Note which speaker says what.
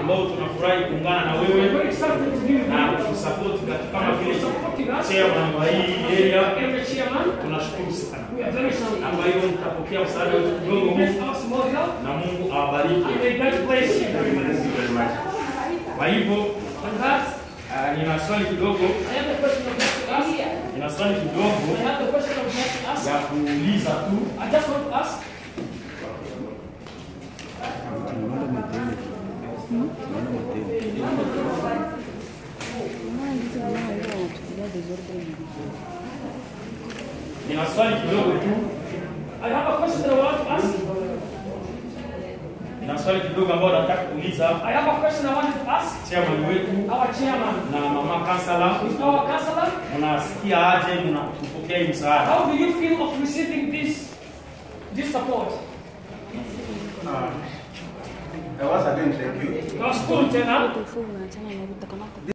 Speaker 1: ambao tunafurahi kuungana na
Speaker 2: We're
Speaker 1: wewe
Speaker 2: very excited to be with
Speaker 1: na
Speaker 2: you.
Speaker 1: kusupport katika kama vile
Speaker 2: Supporting us.
Speaker 1: chairman wa hii area.
Speaker 2: Every chairman,
Speaker 1: Tunashukuru sana.
Speaker 2: we are very sorry.
Speaker 1: Na kwa hiyo mtapokea msaada wetu kidogo
Speaker 2: Give
Speaker 1: huu
Speaker 2: us more help.
Speaker 1: na Mungu awabariki.
Speaker 2: And may God bless you very much.
Speaker 1: Kwa hivyo
Speaker 2: And that,
Speaker 1: ah, nina swali kidogo,
Speaker 2: I have a question of God to ask.
Speaker 1: nina swali kidogo
Speaker 2: I have a question of God to ask.
Speaker 1: ya kuuliza tu.
Speaker 2: I just want to ask.
Speaker 1: Nina swali kidogo tu,
Speaker 2: I have a question that I want to ask.
Speaker 1: nina swali kidogo ambayo nataka kuuliza
Speaker 2: I have a question I wanted to ask.
Speaker 1: chairman wetu
Speaker 2: Our chairman,
Speaker 1: na mama kansala,
Speaker 2: our counselor,
Speaker 1: mnasikia aje mnapokea hii msaada?
Speaker 2: how do you feel of receiving this, this support?
Speaker 3: Uh, once again, thank you.
Speaker 2: Tunashukuru tena.
Speaker 4: Tufunga, achana na vitu kama